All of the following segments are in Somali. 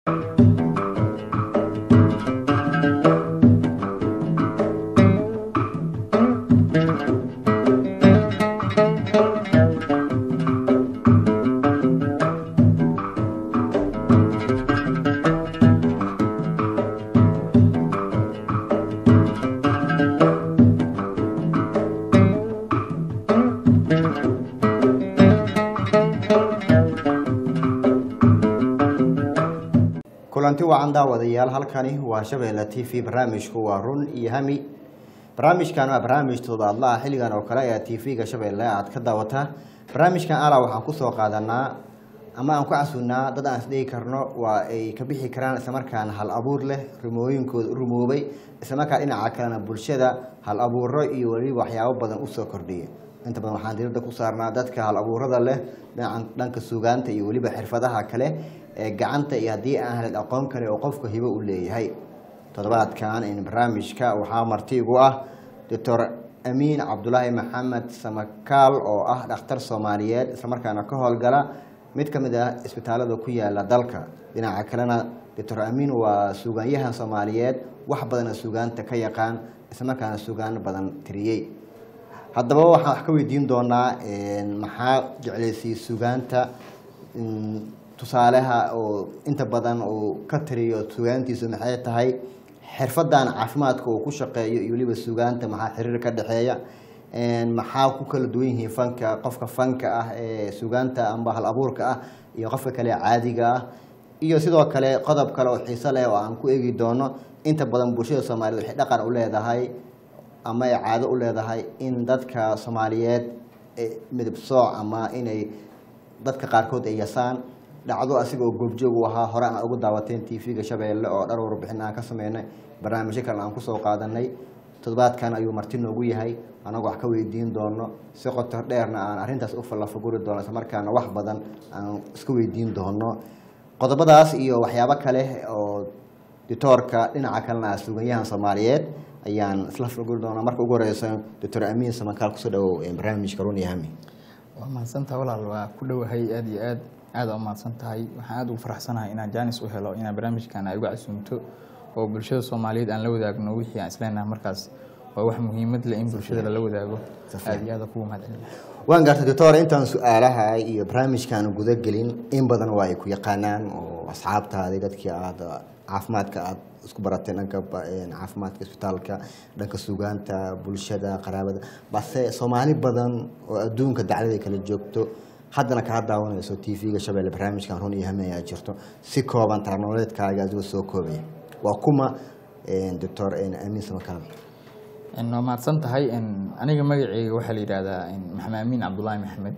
kulanti wacan daawadayaal halkani waa shabeelle t v barnaamijku waa run iyo hami barnaamijkan waa barnaamij toddobaadlaha xilligan oo kale ee t v-ga shabeelle aad ka daawataa barnaamijkan ala waxaan kusoo qaadanaa ama aan ku casunnaa dad aan isdhigi karno waa ay ka bixi karaan islamarkaana hal abuur leh rumooyinkooda u rumoobay islamarkaa dhinaca kalena bulshada hal abuuro iyo weliba waxyaabo badan usoo kordhiya inta badan waxaan diirada ku saarnaa dadka hal abuurada leh dhinaca dhanka sugaanta iyo weliba xirfadaha kale ee gacanta iyo haddii aan helin aqoon kale oo qofka hibo u leeyahay toddobaadkan in barnaamijka waxaa marti igu ah doctor amiin cabdulaahi maxamed samakaal oo ah dhakhtar soomaaliyeed islamarkaana ka howlgala mid ka mid ah isbitaalada ku yaala dalka dhinaca kalena doctor amiin waa sugaanyahan soomaaliyeed wax badana sugaanta ka yaqaan islamarkaana sugaan badan tiriyey haddaba waxaan wax ka weydiin doonaa maxaa jeclaysay sugaanta tusaaleha oo inta badan uu ka tiriyo sugaantiisu maxay tahay xirfadan caafimaadka uu ku shaqeeyo iyo weliba sugaanta maxaa xiriir ka dhexeeya maxaa ku kala duwan yihiin fanka qofka fanka ah ee sugaanta amba hal abuurka ah iyo qofka kale caadiga ah iyo sidoo kale qodob kale oo xiiso leh oo aan ku eegi doono inta badan bulshada soomaaliyed waxay dhaqan u leedahay ama ay caado u leedahay in dadka soomaaliyeed midab sooc ama inay dadka qaarkood ay yasaan dhacdo asigoo goobjoog u ahaa hore aan ugu daawateen t v-ga shabeelle oo dhar warbixin aan ka sameynay barnaamijyo kale aan kusoo qaadanay toddobaadkan ayuu marti noogu yahay anagoo wax ka weydiin doono si qotor dheerna aan arrintaas u fallafaguri doono isla markaana wax badan aan iska weydiin doono qodobadaas iyo waxyaabo kale oo ditoorka dhinaca kalena ah suganyahan soomaaliyeed ayaan isla faguri doonaa marka ugu horeysa doctor amiin samakaal kusoo dhawow barnaamijka run iyo hami waa mahadsantaha walaal waa ku dhowahay aada iyo aad aada u mahadsan tahay waxaan aada ugu faraxsanahay inaan jaanis u helo inaan barnaamijkan ay uga casuumto oo bulshada soomaaliyeed aan la wadaagno wixii aan isleenahay markaas waa wax muhiimad leh in bulshada lala wadaago aada iyo aada kugu mahadcelina waan gartay doctor intaan su-aalaha iyo barnaamijkaan gudagelin in badan waa ay ku yaqaanaan oo asxaabtaadii dadkii aada caafimaadka aada isku barateen dhanka caafimaadka isbitaalka dhanka sugaanta bulshada qaraabada balse soomaali badan oo adduunka daclada kala joogto haddana kaa daawanayso t v-ga shabeelle barnaamijkan run iyo hame ayaa jirto si kooban tarnoleedkaaga adigoo soo koobaya waa kuma doctor amiin samakaal waa mahadsan tahay aniga magaceyga waxaa la yidhaahdaa maxamed amiin cabdulaahi maxamed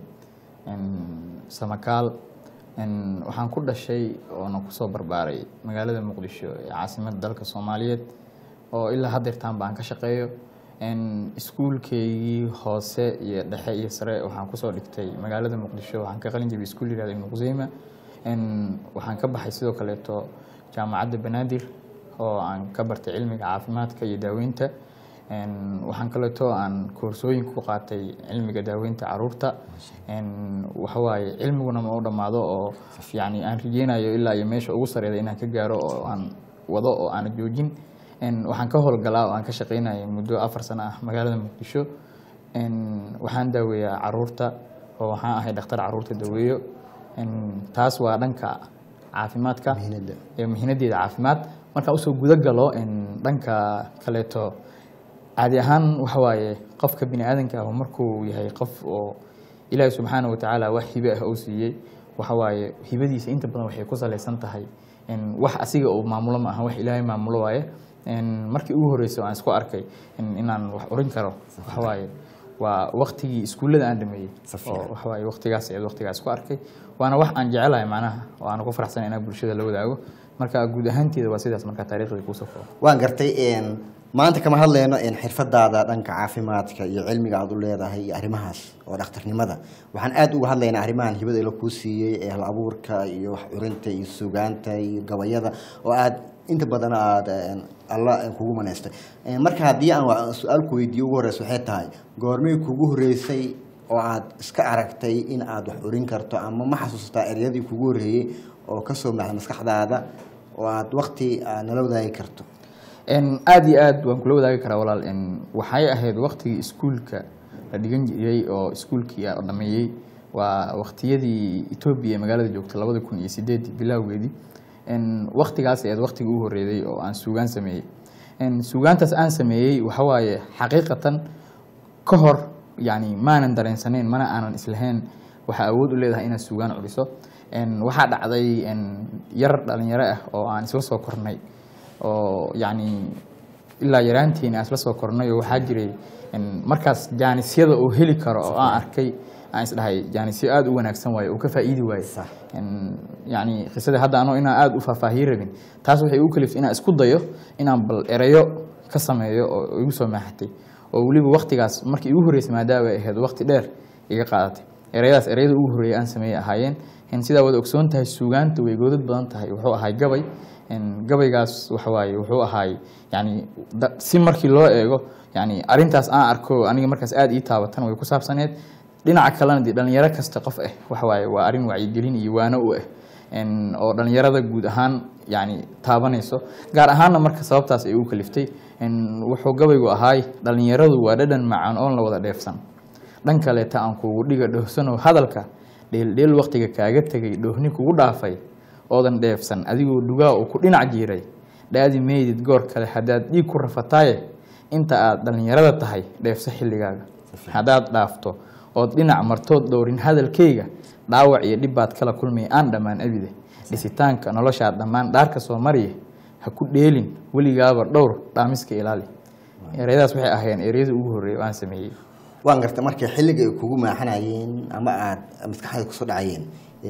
samakaal waxaan ku dhashay oona kusoo barbaaray magaalada muqdisho ee caasimada dalka soomaaliyeed oo ilaa hadeertaan baan ka shaqeeyo iskuulkeygii hoose iyo dhexe iyo sare waxaan kusoo dhigtay magaalada muqdisho waxaan ka qalin jabiyay iskuul yihahda ibnu quseyma waxaan ka baxay sidoo kaleeto jaamacadda banaadir oo aan ka bartay cilmiga caafimaadka iyo daaweynta waxaan kaleeto aan koorsooyin ku qaatay cilmiga daaweynta caruurta waxawaaye cilmiguna ma u dhammaado oo yani aan rijeynayo ilaa iyo meesha ugu sareeda inaan ka gaaro oo aan wado oo aana joojin waxaan ka howlgalaa oo aan ka shaqeynaya muddo afar sano ah magaalada muqdisho waxaan daaweeyaa caruurta oo waxaan ahay dhakhtar caruurta daweeyo taas waa dhanka caafimaadka mihinadeeda caafimaad markaan usoo guda galo dhanka kaleeto caadi ahaan waxawaaye qofka bini aadanka ah markuu yahay qof oo ilaahi subxaana watacaala wax hibe ah uu siiyey waxawaaye hibadiisa inta badan waxay ku salaysan tahay wax asiga uu maamulo ma aha wax ilaahay maamulo waaye markii ugu horreysay aan isku arkay inaan wax urin karo waxawaaye waa waktigii iskuullada aan dhameeyey oo waxawaaye waktigaas eed waktigaas ku arkay waana wax aan jecelahay macnaha oo aan ku faraxsan inaan bulshada la wadaago marka guud ahaanteeda waa sidaas marka taariikhda kuusoo koobo waan gartay maanta kama hadlayno xirfadaada dhanka caafimaadka iyo cilmiga aad u leedahay iyo arrimahaas oo dhakhtarnimada waxaan aada uga hadlaynaa arrimahan hibada la kuu siiyey ee hal abuurka iyo wax curinta iyo sugaanta iyo gabayada oo aad inta badan aada alla kugu manaystay marka haddii aan su-aal ku weydiiyo ugu horeysa waxay tahay goormay kugu horeysay oo aad iska aragtay in aad wax urin karto ama ma xasuustaa eryadii kugu horreeyey oo kasoo maxda maskaxdaada oo aad wakti aad nala wadaagi karto En, aad iyo aad waan kula wadaagi karaa walaal En, waxay ahayd waktigii iskuulka la dhigan jiray oo iskuulkii aan dhameeyey waa waktiyadii etoobiya ee magaalada joogta labada kun iyo sideedii bilowgeedii En, waktigaas ayaad waktigii u horeeyay oo aan suugaan sameeyey En, suugaantaas aan sameeyey waxa waaye xaqiiqatan ka hor yani maanan dareensaneyn mana aanan islahayn waxaa awood u leedahay inaad suugaan culiso En, waxaa dhacday en, yar dhalinyaro ah oo aan isla soo kornay oo yani ilaa yaraantiina aan isla soo kornay oo waxaa jiray en, markaas jaanisyada oo heli karo oo aan arkay aan isdhahay jaanisyo aada u wanaagsan waaye oo ka faa'iidi waaye Sax. En, yani qisada hadda anoo inaan aada u faahfaahiye rabin taas waxay u kaliftay inaan isku dayo inaan bal erayo ka sameeyo oo igu soo maaxatay oo weliba waktigaas markii igu horreysay maadaama ay ahayd wakti dheer iga qaadatay erayadaas erayada ugu horreeyay aan sameeyey ahaayeen En, sidaa wada ogsoon tahay suugaanta way goodad badan tahay wuxuu ahay gabay En, gabaygaas waxa waaye wuxuu ahaay yani da- si markii loo eego yani arintaas aan arko aniga markaas aada ii taabatan way ku saabsaneed dhinaca kalena dee dhalinyaro kasta qof ah waxa waaye waa arrin wacyigelin iyo waano u ah En, oo dhalinyarada guud ahaan yani taabanayso gaar ahaanna marka sababtaas ay u kaliftay En, wuxuu gabaygu ahaay dhalinyaradu waa dhadhan macaan oon la wada dheefsan dhan kaleeta aan kugu dhiga dhohsano hadalka dheeldheel waktiga kaaga tegay dhoohni kugu dhaafay oodan dheefsan adigoo dhugaa uu ku dhinac jiiray dhaadi meydid goor kale haddaad dhiig ku rafataaye inta aad dhallinyarada tahay dheefso xilligaaga haddaad dhaafto ood dhinac martood dhowrin hadalkayga dhaawac iyo dhib baad kala kulmaya aan dhammaan abide dhisitaanka noloshaad dhammaan dhaarka soo mariya ha ku dheelin weligaaba dhowr dhaamiska ilaali ereyadaas waxay ahaayeen ereyada ugu horreeya oo aan sameeyey waan garta markay xilliga ay kugu maaxanayeen ama aad maskaxda kusoo dhacayeen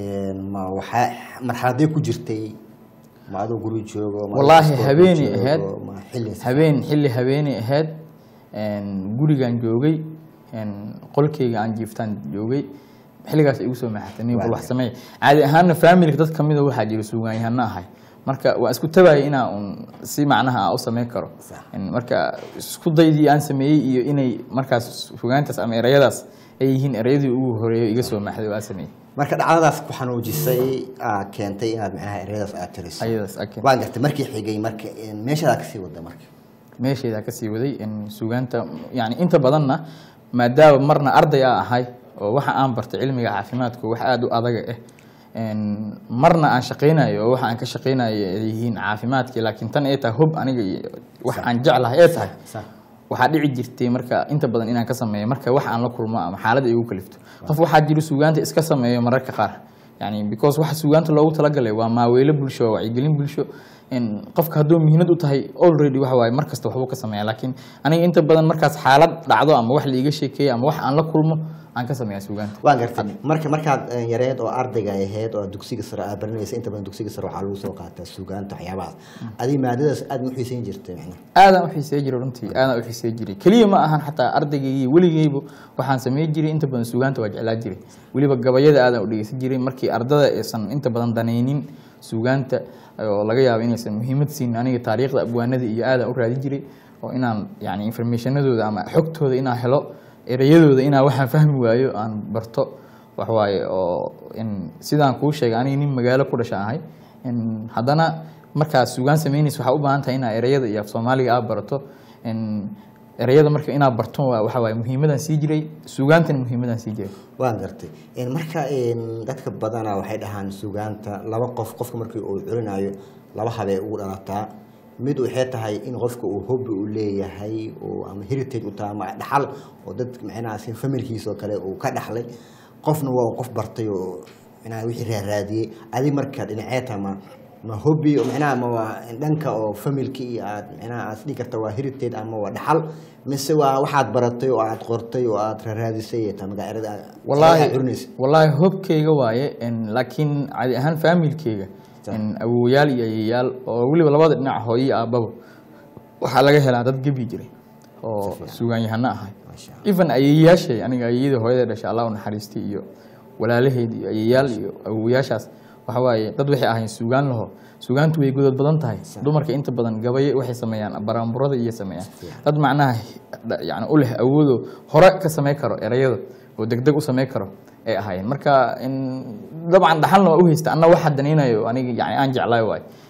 ma waxaa marxaladay ku jirtay ma adoo guri joogo ma adoo wallaahi iskool habeenay joogo, ahayd ma xilli habeen xilli habeenay ahayd En, gurigaan joogay En, qolkeyga aan jiiftaan joogay xilligaas ay igu soo maaxatay nin bal wax sameey caadi ahaanna familka dad kamida waxaa jira suugaanyahano ahay marka waa isku tabayay inaa un si macnaha aan u sameyn karo Sax. En, marka isku daydii aan sameeyey iyo inay markaas sugaantaas ama erayadaas ay yihiin erayadii ugu horeeyay iga soo maaxday oo aan sameeyey marka dhacdadaas ku xanuujisay aa keentay inaad macnaha ereyadaas aad tiriso ayadaas ake waan gartay markii xigay marka meeshadaa kasii wada marka meeshaydaa kasii waday in suugaanta yani inta badanna maadaama marna arday a ahay oo waxa aan bartay cilmiga caafimaadku wax aada u adaga ah En, marna aan shaqaynayo oo waxa aan ka shaqaynayo ay yihiin caafimaadkii laakiin tan ay tahay hub aniga iyo wax aan jeclahay ee tahay sax waxaa dhici jirtay marka inta badan inaan ka sameeyo marka wax aan la kulmo ama xaalad ay ugu kalifto qof waxaa jira suugaanta iska sameeyo mararka qaar yani because waxa suugaanta loogu talagalay waa maaweelo bulsho waa wacyigelin bulsho in qofka hadduu muhiimad u tahay already waxa waaye mar kasta waxbuu ka sameeya laakiin aniga inta badan markaas xaalad dhacdo ama wax la iiga sheekeeyo ama wax aan la kulmo aan ka sameeya suugaanta waan gartay marka markaad eh, yareed oo ardayga ahayd oo dugsiga sare aad baranaysa inta badan dugsiga sare waxaa lagu soo qaataa suugaanta waxyaabahaas adiga maadadaas aad ma xiisayn jirtay macnaha aadaan u xiisey jiray runtii aadaan u xiisey jiray keliya ma ahan xataa ardaygaygi weligeyba waxaan samey jiray inta badan suugaanta waa jeclaa jiray weliba gabayada aadaan u dhegeysan jiray markii ardada aysan inta badan danaynin suugaanta oo laga yaabo inaysan muhiimad siin aniga taariikhda abwaanada iyo aadaan u raadi jiray oo inaan yani informationadooda ama xogtooda inaan helo ereyadooda inaan waxaan fahmi waayo aan barto waxawaaye oo in sidaan kuu sheegay aniga nin magaalo ku dhasha ahay in haddana markaad suugaan sameynaysa waxaa u baahan tahay inaad ereyada iyo af soomaaliga aad barato in ereyada marka inaad barto waa waxa waaye muhiimadaan sii jiray suugaantana muhiimadaan sii jiray waan gartay En, marka en, dadka badana waxay dhahaan suugaanta laba qof qofka markii uu culinayo laba habee ugu dhalataa mid waxay tahay in qofka uu hobby u leeyahay oo ama heritage u tahay ama dhaxal oo dad macnaha si familkiisa oo kale uu ka dhaxlay qofna waa uu qof bartay oo macnaha wixii raaraadiyey adig marka dhinacee tahay ma ma hobby oo macnaha ma waa dhanka oo familki iyo aad macnaha aad dhihi karta waa heritage ama waa dhaxal mise waa waxaad baratay oo aad qortay oo aad raaraadisay ee tahay magacerada aad wallaahi curinaysa wallaahi hobkeyga waaye en, laakiin caadi ahaan faamilkeyga en, awowayaal iyo ayeyaal oo weliba labada dhinac hooyo iyo aabbaba waxaa laga helaa dad gebi jiray oo suugaanyahano ahay Masha even ayeyaashay aniga ayeyada hooyada dhashay allah u naxariistay iyo walaalaheed iyo ayeyaal iyo awowayaashaas waxa waaye dad waxay ahayn suugaan laho suugaantu way godod badan tahay dumarka inta badan gabaye waxay sameeyaan baraamburada iyo sameeyaan dad macnaha dha- yani u leh awoodo hore ka samey karo erayada oo degdeg u samey karo ay ahaayeen marka in dabcan dhaxalna waa u haysta anna waxa danaynayo aniga yani aan jeclaay waay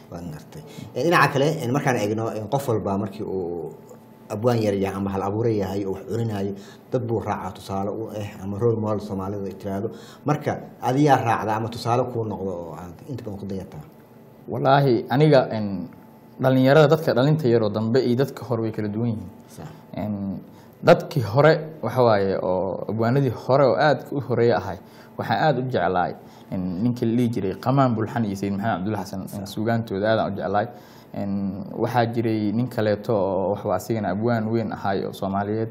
waan gartay Eh, dhinaca kale eh, markaan eegno eh, qof walba markii uu abwaan yar yahay ama hal abuure yahay oo wax curinayo dad buu raacaa tusaale u ah ama role model soomaalida ay tiraahdo marka adiyaa raacda ama tusaale kuu noqdo oo aad inta badan ku dayataa walaahi aniga en, dhalinyarada dadka dhalinta yaroo dambe iyo dadka hore way kala duwan yihiin Sax. En, dadkii hore waxa waaye oo abwaanadii hore oo aad u horeeye ahay waxaan aad u jeclaay en, ninkii la dhihi jiray qamaan bulxan iyo sayid maxamed cabdulla xasan en, suugaantooda aadaan u jeclaay En, waxaa jiray nin kaleeto oo waxaa asigana abwaan weyn ahay oo soomaaliyeed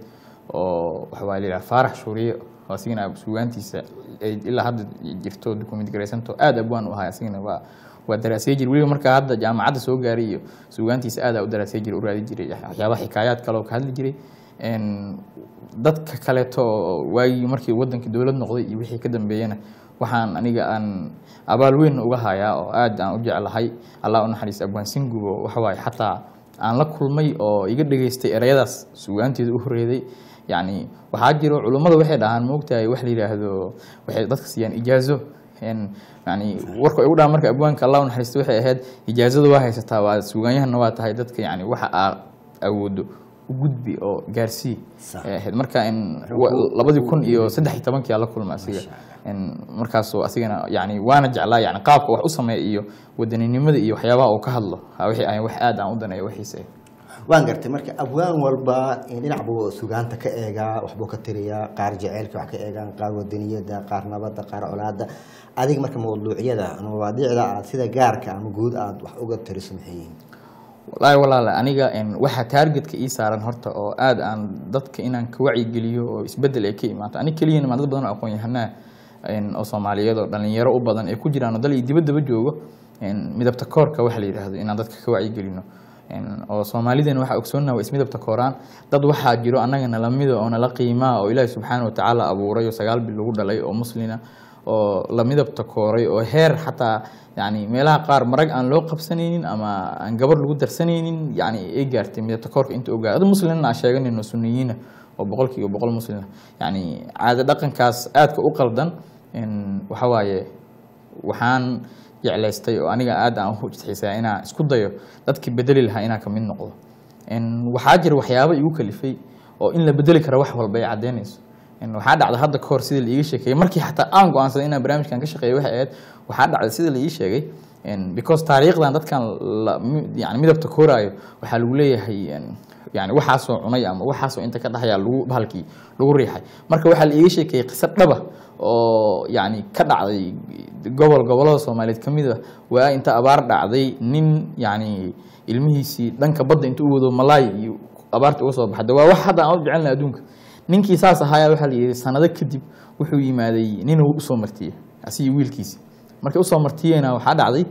oo waxaa la yidhaha faarax shuuriye oo asigana suugaantiisa ay ilaa hadda jirto document garaysanto aad abwaan u ahay asigana waa waa daraasay jir weliba markaa hadda jaamacadda soo gaaray iyo suugaantiisa aadaa u daraasay jiray u raadi jiray waxyaabaha xikaayaad kale oo ka hadli jiray En, dadka kaleeto oo waagii markii wadankii dowlad noqday iyo wixii ka dambeeyana waxaan aniga aan abaal weyn uga hayaa oo aad aan u jeclahay allah u naxariista abwaan singubo waxa waaye xataa aan la kulmay oo iga dhageystay ereyadaas suugaanteeda u horeeday yacni waxaa jiro culummada waxay dhahaan moogtahay wax la yidhaahdo waxay dadka siiyaan ijaazo En, yani warka igu dhaha marka abwaanka allah u naxariista waxay ahayd ijaazada waa haysataa waa suugaanyahana waa tahay dadka yani waxa aa awoodo u gudbi oo gaarsii Sax. ay ahayd marka in wa- labadii kun iyo saddex iyo tobankii aan la kulma asiga In markaasoo asigana yani waana jeclaa yani qaabka wax u sameeya iyo wadaninimada iyo waxyaabaha uu ka hadlo ha wixii aan wax aad aan u daneeyo waxiisa waan gartay marka abwaan walba in dhinac buu sugaanta ka eegaa waxbuu ka tiriyaa qaar jaceylka wax ka eegaan qaar wadaniyada qaar nabadda qaar colaada adiga marka mawduucyada ama mawaadiicda aad sida gaarka ama guud aad wax uga tiriso maxay yihiin wallaahi walaale aniga en, waxa taargetka ii saaran horta oo aad aan dadka inaan ka wacyigeliyo oo isbedel ay ka imaato ani keliyana maa dad badan oo aqoon yahanaa en, oo soomaaliyeed oo dhalinyaro u badan ay ku jiraan oo dal iyo dibaddaba joogo en, midabta koorka waxa la yidhaahdo inaan dadka ka wacyigelino En, oo soomaalidana waxaa ogsoonnaha waa ismidabta kooraan dad waxaa jiro annaga nala mida oo nala qiimaa oo ilaahi subxaana wa tacaala abuuray oo sagaal bil lagu dhalay oo muslina oo la midabta kooray oo heer xataa yani meelaha qaar marag aan loo qabsanaynin ama aan gabar lagu darsanaynin yani ay gaartay midabta koorka inta ogaa adu muslimna aan sheeganayno sunniyiina oo boqolkiiba boqol muslina yani caado dhaqankaas aadka u qaldan en, waxa waaye waxaan jeclaystay oo aniga aad aan u xiisaa inaan isku dayo dadkii bedeli lahaa inaan kamid noqdo En, waxaa jira waxyaabo igu kalifay oo in la bedeli karo wax walba ay caddeynayso En, waxaa dhacda hadda kahor sida la iiga sheekeeyey markii xataa aan go-aansaday inaan barnaamijkan ka shaqeeyo waxay ahayd waxaa dhacda sida la ii sheegay En, because taariikhdan dadkan la- mi- yani midabta kooraayo waxaa lagu leeyahay en, yani waxaasoo cunay ama waxaasoo inta ka dhaxaya lagu bahalkii lagu riixay marka waxaa la iiga sheekeeyey qiso dhaba oo yani ka dhacday gobol gobolada soomaaliyeed ka mid a waa inta abaar dhacday nin yani ilmihiisii dhanka badda inta u wado malaay iyo abaarta uga soo baxda waa wax hadda aan u jecelna adduunka ninkii saas ahaaya waxaa la yidhi sanado kadib wuxuu yimaaday ninuu usoo martiyey asigii wiilkiisi markay usoo martiyeena waxaa dhacday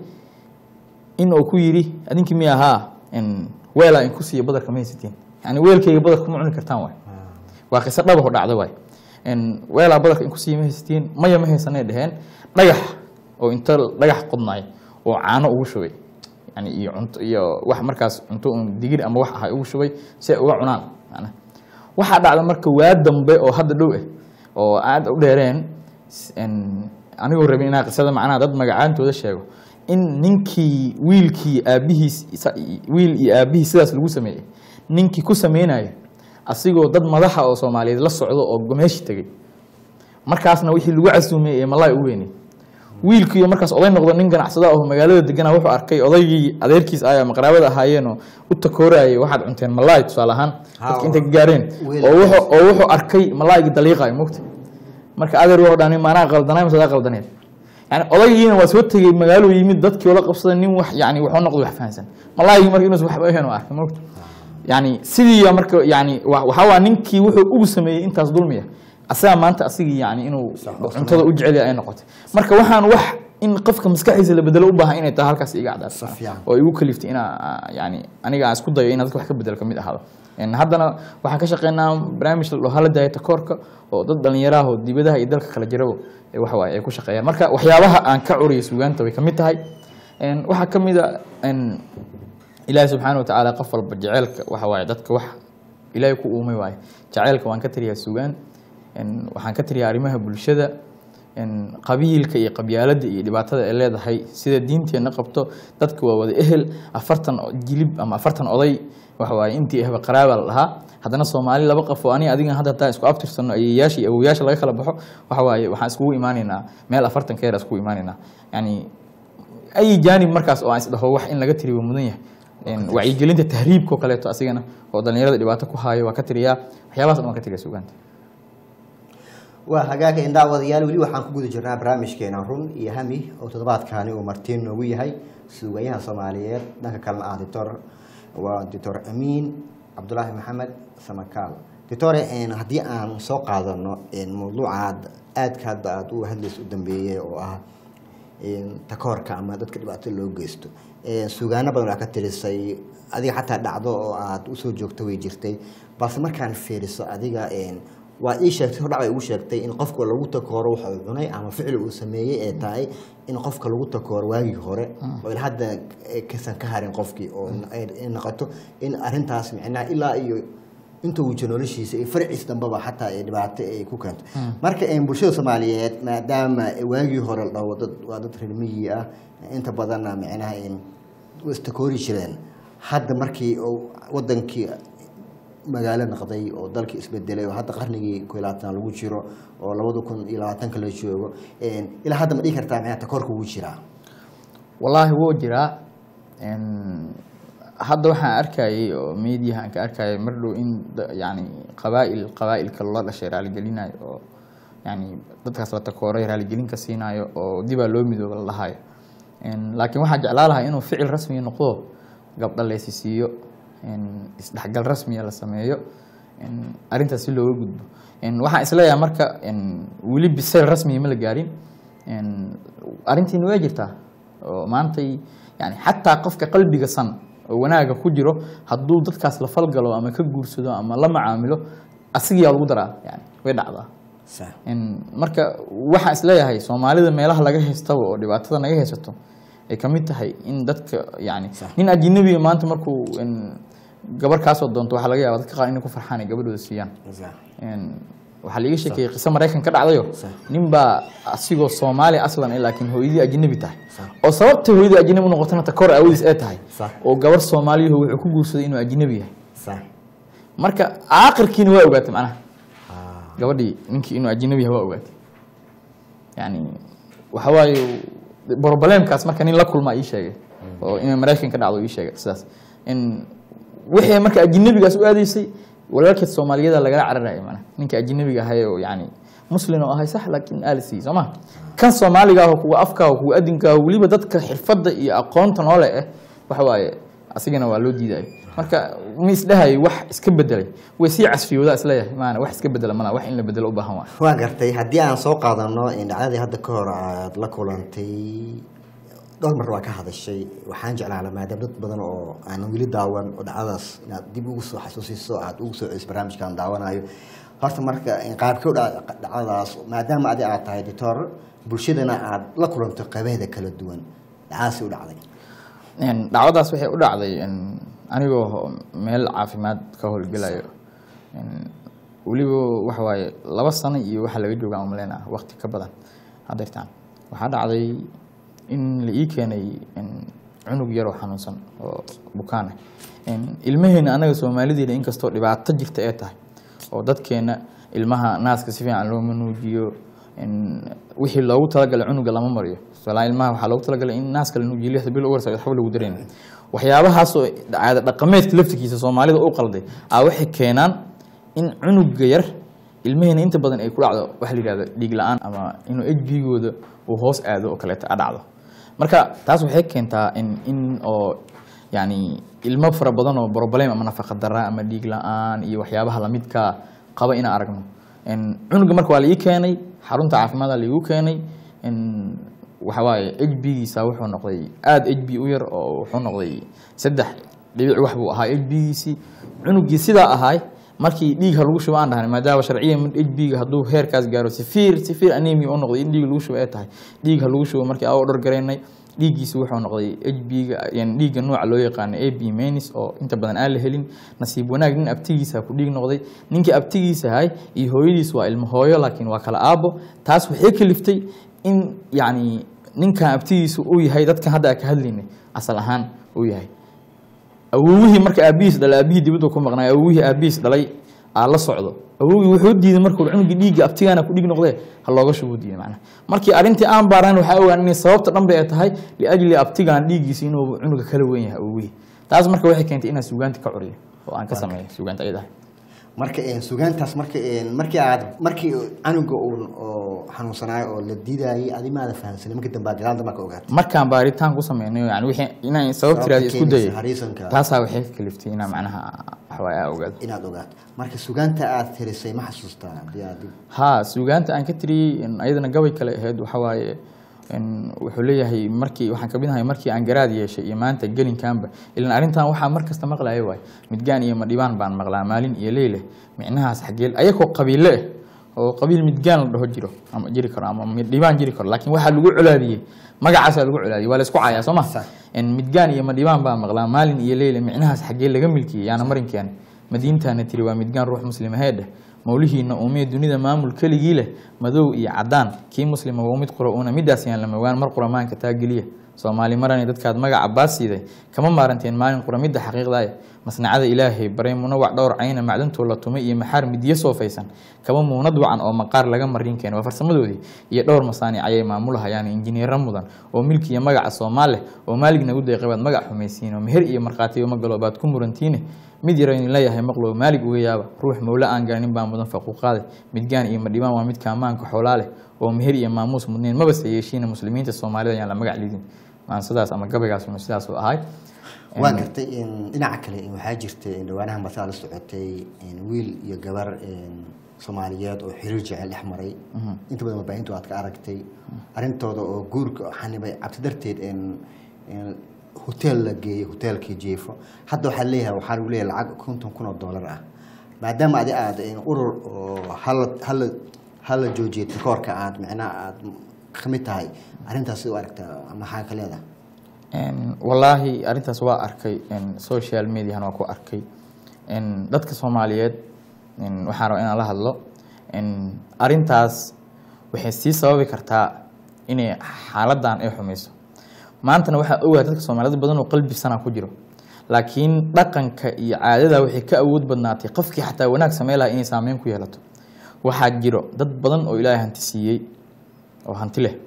in uu ku yidhi adinkii mi ahaa in weelaa in ku siiya badarka ma haysatiin yani weelkayga badarka ma cuni kartaan waay waa qiso dhabaho dhacda waay In weelaa badarka in ku siiya ma haysatiin maya ma haysanay dheheen dhagax oo inta dhagax qodnaay oo caano ugu shubay yani iyo cunto iyo wax markaas cunto un digir ama wax ahay ugu shubay si ay uga cunaan macnaha waxaa dhacda marka waa dambe oo hadda dhow ah oo aad u dheereen s- en, anigoo rabin inaa qisada macnaha dad magacaantooda sheego in ninkii wiilkii aabihiis isa- wiil iyo aabihiis sidaas lagu sameeyey ninkii ku sameynayo asigoo dad madaxa oo soomaaliyeed la socdo oo meeshii tegey markaasna wixii lagu casuumay ee malaay u weynay wiilkiiyo markaas oday noqdo nin ganacsada oo magaalada degana wuxuu arkay odaygii adeerkiis ah ama qaraabada ahaayeenoo u takoorayay waxaad cunteen malaay tusaale ahaan Ha, dadka intay ka gaareen wiil- oo wuxuu oo wuxuu arkay malaaygii daliiqayo mogta marka adeer wuxuu dhahay maanaa qaldanay mise adaa qaldaneed yani odaygiina waa soo tegey magaaluu yimid dadkii la qabsaday nin wax yani wuxuu noqday wax fahansan malaaygii marka inuusan waxba ahayn oo arkay mogta yani sidii marka yani wa- waxaa waa ninkii wuxuu ugu sameeyey intaas dulmiya asaga maanta asigii yani inuu cuntada u jecel yahay ay noqotay marka waxaan wax in qofka maskaxdiisa la bedelo u baahan inay tahay halkaas iga cadaato Si fiican. oo igu kaliftay inaa yani aniga aan isku dayo inaan dadka wax ka bedel kamid ahaado En haddana waxaan ka shaqeynaa barnaamij la dhaho hala daaya takoorka oo dad dhalinyaraha oo dibadaha iyo dalka kala jiraba ee waxa waaye ay ku shaqeeyaan marka waxyaabaha aan ka curiyo suugaanta way kamid tahay En waxaa kamid a en ilaahi subxaana watacaala qof walba jeceelka waxa waaye dadka wax ilaahay ku uumay waaye jaceylka waan ka tiriyaa sugaan En waxaan ka tiriyaa arrimaha bulshada in qabiilka iyo qabyaaladda iyo dhibaatada ay leedahay sida diinteenna qabto dadka waa wada ehel afartan jilib ama afartan oday waxa waaye intii ahba qaraaba la dhahaa haddana soomaali laba qof oo aniga adigan hadda hataa isku abtirsano ayeyaasha iyo awoyaasha laga kala baxo waxa waaye waxaan iskugu imaanaynaa meel afartan keer iskugu imaanaynaa yani ay jaanib markaas oo aan isdhaho wax in laga tiriyo mudan yahay In wacyigelinta tahriibka oo kaleeto asigana oo dhalinyarada dhibaato ku haayo waa ka tiriyaa waxyaabahaas dhan waan ka tiriya sugaanta waa hagaagka indhaawadayaal weli waxaan ku guda jirnaa barnaamijkeena run iyo hami oo toddobaadkaani uu martiin noogu yahay suugayaha soomaaliyeed dhanka kalena ah doctor waa doctor amiin cabdulaahi maxamed samakaal doctore haddii aan soo qaadano mawduucaad aadka hadda aada u hadlaysa u dambeeyey oo ah takoorka ama dadka dhibaato loo geysto suugaano badan waa ka tirisay adiga xataa dhacdo oo aada usoo joogto way jirtay balse markaan fiiriso adiga waa ii sheegtay hordhac bay ugu sheegtay in qofka lagu takooro waxa uu cunay ama ficil uu sameeyey ee tahay in qofka lagu takooro waagii hore oo ila hadda kasan ka harin qofkii oo ay noqoto in arintaas micnaha ilaa iyo inta uu jiro noloshiisa iyo farciis dambaba xataa ay dhibaato ay ku keento marka bulshada soomaaliyeed maadaama waagii hore la dhaho dad waa dad reer miyi ah inta badanna micnaha istakoori jireen hadda markii uu wadankii magaalo noqday oo dalkii isbedelay oo hadda qarnigii ko labaatan lagu jiro oo labada kun iyo labaatanka la joogo ilaa hadda ma dhihi kartaa micnaha takoorka wuu jiraa wallaahi wuu jiraa hadda waxaan arkayay oo mediaha aan ka arkayay mar dhow in yani qabaa'il qabaa'ilka loola dhashay raaligelinayo oo yani dadkaas la takooray raaligelin ka siinayo oo dibaa loo midooba la dhahayo laakiin waxaan jeclaa lahaa inuu ficil rasmiya noqdo gabdha leysisiiyo isdhexgal rasmiya la sameeyo arrintaas si looga gudbo waxaan isleeyahay marka weli bisayl rasmiya ma la gaarin arrintiina waa jirtaa oo maantay yani xataa qofka qalbiga san oo wanaaga ku jiro hadduu dadkaas la falgalo ama ka guursado ama la macaamilo asigiyaa lagu daraa yani way dhacdaa marka waxaan isleeyahay soomaalida meelaha laga haystaba oo dhibaatada naga haysato ay kamid tahay in dadka yani nin ajinabiga maanta markuu gabar kaasoo doonto waxaa laga yaaba dadka qaar inay ku farxaan ay gabadhooda siiyaan waxaa laiga sheekeeyey qiso maraykan ka dhacdayo nin baa asigoo soomaali aslan eh laakiin hooyadii ajinabi tahay oo sababta hooyadii ajinabi u noqotana takoor aawadiis ee tahay oo gabar soomaaliyaho wuxuu ku guursaday inuu ajinabi yahay marka aakhirkiina waa ogaatay macnaha gabadhii ninkii inuu ajinabi yahay waa ogaatay yani waxa waaye broblemkaas marka nin la kulmaa ii sheegay oo inay maraykan ka dhacdo ii sheegay sidaas in wixii marka ajinabigaas u aadaysay walaalkeed soomaaliyada lagala cararaya mana ninka ajinabiga ahay oo yani muslin oo ahay sax laakiin aalisi soo ma kan soomaaliga ah oo kuwa afka ah kuwa adinka ah weliba dadka xirfadda iyo aqoonta noole ah waxa waaye asigana waa loo diidayo marka ma isdhahay wax iska bedelay way sii casfiyoodaa isleeyahay maana wax iska bedela mana wax in la bedelo u baahan waa waa gartay haddii aan soo qaadano dhacdadii hadda ka hor aad la kulantay dhowr mar waa ka hadashay waxaan jeclaala maadaama dad badan oo aanan weli daawan oo dhacdadaas inaad dib ugu soo xasuusiso aad ugu soo celiso barnaamijkaan daawanayo horta marka qaabkii dhacdadaas maadaama adi aad tahay doctor bulshadana aad la kulanto qaybaheeda kala duwan dhacdadaasi u dhacday dhacdadaas waxay u dhacday anigoo meel caafimaad ka howlgelayo weliba waxa waaye laba sano iyo waxaa laga joogaa umaleyn ah waqti ka badan hadeertaan waxaa dhacday in la ii keenay cunug yaroo xanuunsan oo bukaana ilmaheena anaga soomaalideena inkastoo dhibaato jirta ee tahay oo dadkeena ilmaha naaska si fiican looma nuujiyo wixii loogu talagalay cunuga lama mariyo tusaala ilmaha waxaa loogu talagalay in naaska la nuujiyo lixda bil ugu horeysa waxba lagu dareyn waxyaabahaasoo caada dhaqameedka laftigiisa soomaalida u qalday aa waxay keenaan in cunuga yar ilmaheena inta badan ay ku dhacdo waxa la yihahdo dhiig la-aan ama inuu ejbigooda uu hoos aado oo kaleeto a dhacdo marka taas waxay keentaa in in oo yani ilmo fara badan oo broblem ama nafaqa dara ama dhiig la-aan iyo waxyaabaha lamidka qaba inaan aragno cunuga marka waa la ii keenay xarunta caafimaada laigu keenay waxa waaye h b-giisa wuxuu noqday aada h b u yar oo wuxuu noqday saddex dhibic wax buu ahaa h b-giisii cunugii sidaa ahaay markii dhiigha lagu shubo aan dhahnay maadaama sharciyan h b-ga hadduu heerkaas gaaro sifiir sifiir anemia u noqday in dhiig lagu shubo ay tahay dhiigha lagu shubo markii aa dhor garaynay dhiiggiisa wuxuu noqday h b-ga dhiigga nooca loo yaqaano a b menis oo inta badan aan la helin nasiib wanaag nin abtigiisa ku dhiig noqday ninkii abtigiisa ahay iyo hooyadiis waa ilmo hooyo laakiin waa kala aabo taas waxay kaliftay in yacni ninkan abtigiisa uu yahay dadkan hadda aan ka hadlaynay asal ahaan uu yahay awowihii marka aabihiis dhalay aabihii dibadda ku maqnaay awowihii aabihiis dhalay aa la socdo awowgii wuxuu diiday markuu cunugii dhiigga abtigaana ku dhig noqdee ha looga shubuu diiday macnaha markii arrintii aan baaraan waxaa ogaan inay sababta dhan bay tahay liajli abtigaan dhiiggiisa inuu cunuga kala weyn yahay awowihii taas marka waxay keentay inaan suugaanta ka curiyo oo aan ka sameeyo suugaanta ayada marka sugaantaas marka markii aad markii canuga uun oo xanuunsanaayo oo la diidayay adi maada fahamsanay markii dambe gadaal dambe ka ogaatay markaan baaritaan ku sameynay yani wixii inaan sabab tiraada isku dayay hariisanka taasaa waxay ka kaliftay inaan macnaha waxwaay aa ogaado inaad ogaato marka sugaanta aad tirisay ma xasuustaa hadii aad dib haa suugaanta aan ka tiriyey in ayadana gabay kale ahayd waxa waaye in wuxuu leeyahay markii waxaan kamid ahay markii aan garaad yeeshay iyo maanta gelinkaanba ilan arrintan waxaa mar kasta maqlaya waay midgaan iyo madhibaan baan maqlaa maalin iyo leyle micnahaas xageel ayakoo qabiile ah oo qabiil midgaan la dhaho jiro ama jiri karo ama midhibaan jiri karo laakiin waxaa lagu colaadiyey magacaasaa lagu colaadiyey waa la isku cayaa soo ma Sax. in midgaan iyo madhibaan baan maqlaa maalin iyo leyle micnahaas xagee laga milkiyey yaana marinkeen madiintaana tiri waa midgaan ruux muslim aheedheh mawlihiina uumee dunida maamul keligii leh madow iyo cadaan kii muslima waa mid qura uuna midaas yaan lama ogaan mar qura maanka taa geliya soomaali marani dadkaad magaca baasiiday kama maaranteen maalin qura midda xaqiiqdaaya masnacada ilaahay baray munawac dhowr cayna macdantoo la tumay iyo maxaar midyo soofaysan kaba muunad wacan oo maqaar laga marin keen waa farsamadoodii iyo dhowr masaanic ayay maamulahayaan injineero mudan oo milki iyo magaca soomaaleh oo maalig nagu deeqay baad magac xumaysiin oo meher iyo markhaatiyo magalo baad ku murantiine mid yaro idin leeyahay maqlow maalig uga yaaba ruux mawle aan garanin baa mudan faquuqaade midgaan iyo madhibaan waa midka ammaanka xoolaa leh oo meher iyo maamuus mudneen mabase yeeshiina muslimiinta soomaalida ayaan la magac lidin waan sidaas ama gabaygaas inu sidaas u ahay waa gartay in dhinaca kale in waxaa jirta in dhawaanaha markaa la socotay in wiil iyo gabar in soomaaliyeed oo xiriir jecel dhex maray inta badan warbaahintu aad ka aragtay arrintooda oo guurka xanibay cabsi darteed in in hotel la geeyey hotelkii jiifo hadda waxaa leeyahay waxaa lagu leeyahay lacag konton kun oo dollar ah maadaama adi aad in urur oo hala hala hala joojiyay takoorka aad micnaha aad ka mid tahay arrintaas u aragtaa maxaa ka leedahay En, wallaahi arrintaas waa arkay en, social mediahan waa ku arkay En, dadka soomaaliyeed en, waxaan rabaa inaan la hadlo En, arrintaas waxay sii sababi kartaa inay xaaladan ay xumayso maantana waxaa ogahay dadka soomaaliyeed badan oo qalbi sana ku jiro laakiin dhaqanka iyo caadada waxay ka awood badnaatay qofkii xataa wanaag samey lahaa inay saameyn ku yeelato waxaa jiro dad badan oo ilaahay hanti siiyey oo hanti leh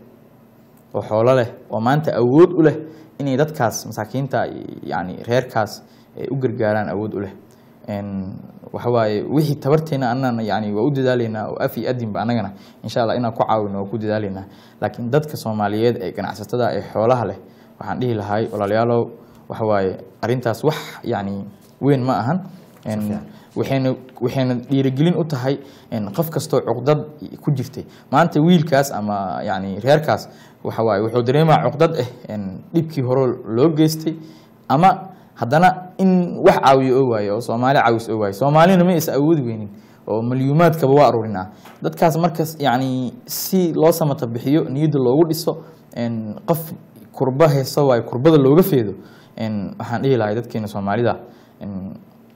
oo xoolo leh oo maanta awood u leh inay dadkaas masaakiinta yani reerkaas ay u gargaaraan awood u leh En, waxa waaye wixii tabarteena anana yani waa u dadaaleynaa oo af iyo adinba anagana insha allah inaan ku caawino waa ku dadaaleynaa laakiin dadka soomaaliyeed ee ganacsatada ee xoolaha leh waxaan dhihi lahay walaalayaalow waxa waaye arrintaas wax yani weyn ma ahan En, fiican. waxayna waxayna dhiirigelin u tahay in qof kastoo cuqdad ku jirtay maanta wiilkaas ama yani reerkaas waxa waaye wuxuu dareemaa cuqdad ah in dhibkii hore loo geystay ama haddana in wax caawiyo oo waayo oo soomaali caawis oo waayo soomaalina ma is awoodi weynin oo malyuumaadkaba waa aruurinaa dadkaas markas yani si loo samata bixiyo niyadda loogu dhiso in qof kurba heeso waayo kurbada looga feedo in waxaan dhihi lahay dadkeena soomaalida in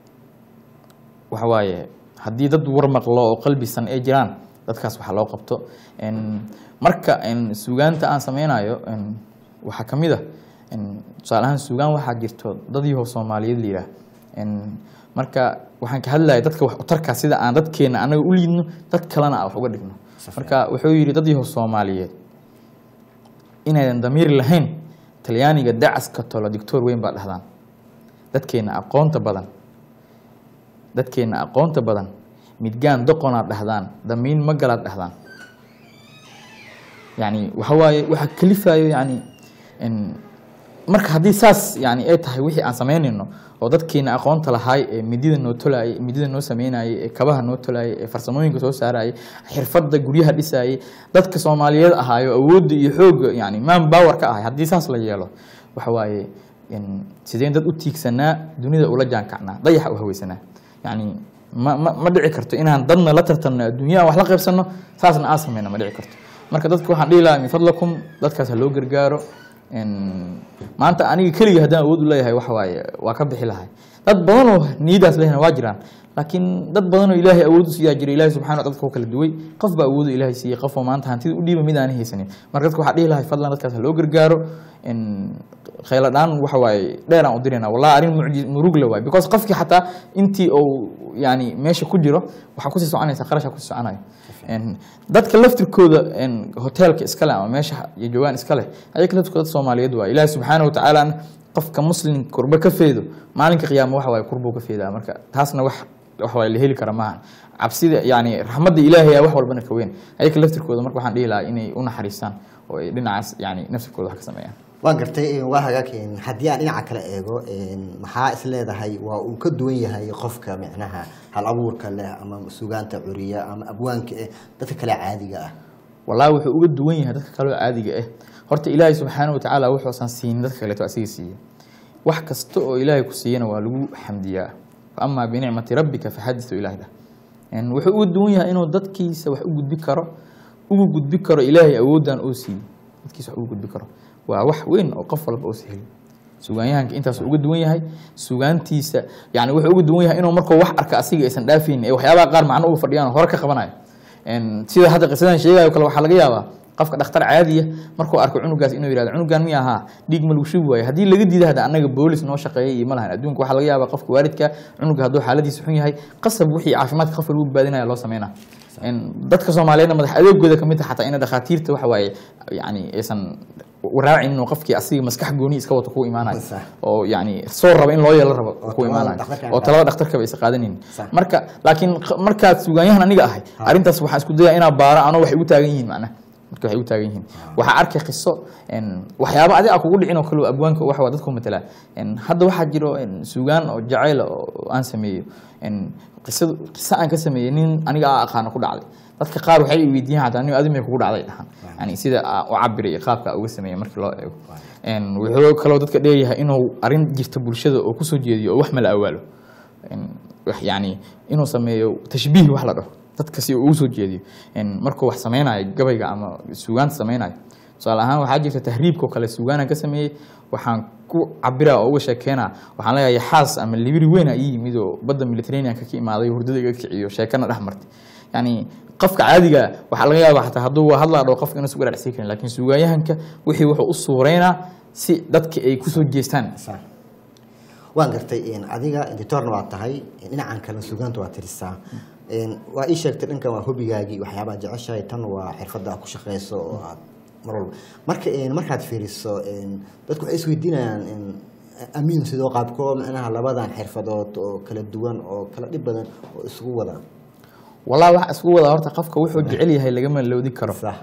waxa waaye haddii dad war maqlo oo qalbisan ay jiraan dadkaas waxaa loo qabto En, marka en, suugaanta aan sameynayo en, waxaa ka mid a en, tusaale ahaan suugaan waxaa jirto dad yahow soomaaliyeed la yidhaah En, marka waxaan ka hadlaya dadka wax utarkaa sida aan dadkeena anaga u liidno dad kalena aan wax uga dhigno marka wuxuu yidhi dad yahow soomaaliyeed inaydan damiir lahayn talyaaniga dacaska tolo dictor weyn baa dhahdaan dadkeena aqoonta badan dadkeena aqoonta badan midgaan doqonaad dhahdaan damiin ma galaad dhahdaan yani waxa waaye waxa kalifayo yani in marka haddii saas yani ay tahay wixii aan samaynayno oo dadkeena aqoonta lahaay ee midida noo tolaayay midida noo sameynayay ee kabaha noo tolaayay ee farsamooyinka soo saarayay xirfadda guryaha dhisayay dadka soomaaliyeed ahaayo awoodda iyo xoogga yani man power ka ahay haddii saas la yeelo waxa waaye in sideen dad u tiigsanaa dunida ula jaankacnaa dayaxa u haweysanaa yani ma ma ma dhici karto inaan dadna la tartanno adduunya aan wax la qaybsanno saasna aan sameyno ma dhici karto marka dadka waxaan dhihi lahaa min fadlakum dadkaas ha loo gargaaro En, maanta aniga keligii haddaan awood u leeyahay waxa waaye waa ka bixi lahay dad badan oo niyadaas lehna waa jiraan laakiin dad badan oo ilaahay awood u siiyaa jira ilaahay subxana wa dadka u kala duway qof baa awood ilaahay siiyey qof oo maanta hantida u dhiiba mid aan haysanin marka dadka waxaa dhihi lahay fadlan dadkaas ha loo gargaaro En, khayla dhaan waxa waaye dheer aan u dirayna wallahi arrin mucji- murug la waaye because qofkii xataa intii uu yani meesha ku jiro waxaa kusii soconaysa qarashaa kusii soconayo En, dadka laftirkooda en, hoteelka iskale ama meesha ay joogaan iskale ayaga laftirkooda dad soomaaliyeed waaye ilaahi subxaana wa tacaala qofka muslim kurba ka feedo maalinka qiyaama waxa waaye kurbuu ka feedaa marka taasna wax wax waaye la heli kara maaha cabsida yani raxmadda ilaahay aa wax walbana ka weyn ayaga laftirkooda marka waxaan dhihi lahaa inay u naxariistaan oo ay dhinacaas yani naftirkooda wax ka sameeyaan waan gartay waa hagaag een, haddii aan dhinaca kale eego een, maxaa is leedahay waa uu ka duwan yahay qofka micnaha hal abuurka leh ama sugaanta curiya ama abwaanka eh dadka kale caadiga ah wallahi wuxuu uga duwan yahay dadka kaloo caadiga ah horta ilaahay subxaana wa tacaala wuxuusan siinin dadka kaleeto asiga siiyey wax kasta oo ilaahay ku siiyana waa lagu xamdiyaa amaa binicmati rabbika faxaditu ilaah dhah En, wuxuu uga duwan yahay inuu dadkiisa wax u gudbi karo ugu gudbi karo ilaahay awooddan oo siiyey dadkiisa wax ugu gudbi karo waa wax weyn oo qof walba oo saheli sugaanyahanka intaas uga duwan yahay sugaantiisa yani wuxuu uga duwan yahay inuu markuu wax arka asiga aysan dhaafaynin ee waxyaabaha qaar macno uga fadhiyaan oo hore ka qabanayo En, sida hadda qisadan sheegayo kale waxaa laga yaabaa qofka dhakhtar caadiya markuu arko cunugaas inuu yihahdo cunugan miya ahaa dhiig ma lagu shubi waayo haddii laga diida hadda annaga boolis noo shaqeeyay iyo ma lahan adduunka waxaa laga yaabaa qofka waalidka cunuga hadduu xaaladiisa xun yahay qasab wixii caafimaadka qofka lagu badbaadinaya loo sameynaa En, dadka soomaaliyeedna madax adeegooda kamid tahay xataa ina dhakhaatiirta waxa waaye yani aysan waraacin inuu qofkii asiga maskax gooni iska wato ku imaanayo Sax. oo yani soo raba in loo yeelo rabo Oo ku talada imaanayo dhakhtarka oo aan talada dhakhtarkaba isa qaadanin Sax. marka laakiin q- markaad sugaanyahan aniga ahay arrintaas waxaan isku dayaa inaa baaro anoo waxay u taagan yihiin macnaha marka waxay u taagan yihiin waxaa arkay qiso en, waxyaabo adi a kugu dhicin oo kale oo abwaanka waxa waa dadku matala En, hadda waxaa jiro en, sugaan oo jacayl oo aan sameeyo En, qisadu qiso aan ka sameeyey nin aniga aa aqaano ku dhacday dadka qaar waxay i weydiiyaan hataa nin adi may kugu dhacday dhahan yani sida aa u cabiray iyo qaabka aa uga sameeyey markii loo eego En, wuxuu kaloo dadka dheeryahay inuu arrin jirta bulshada oo kusoo jeediyo oo wax mala awaalo En, wax yani inuu sameeyo tashbiih wax la dhaho dadka si uu ugu soo jeediyo En, markuu wax sameynayo gabayga ama sugaanta sameynayo tusaale ahaan waxaa jirta tahriibka oo kale sugaanaan ka sameeyey waxaan ku cabira oo uga sheekeynaa waxaan leeyahay xaas ama libiri weyn aa ii yimid oo badda militaraneanka ka imaaday hurdada iga kiciyo sheekana dhex martay yani qofka caadiga waxaa laga yaaba xataa hadduu hadlaa dhao qofka inuusan uga dhacsiin karin laakiin sugaanyahanka wixii wuxuu u suureynaa si dadka ay kusoo jeestaan Sax. waan gartay een, adiga editorna waa tahay een, dhinacan kale sugaanta waa tirisaa Een, waa ii sheegtay dhankan waa hobigaagii waxyaabaha jeceshahay tan waa xirfadda aad ku shaqeyso oo aad mar walba marka een, markaad fiiriso een, dadku waxay isweydiinayaan een, amiin sidoo qaabkoo macnaha labadan xirfadood oo kala duwan oo kala dhib badan oo isugu wada wallahi waxa isku wada horta qofka wuxuu jecel yahay lagama loodi karo Sax.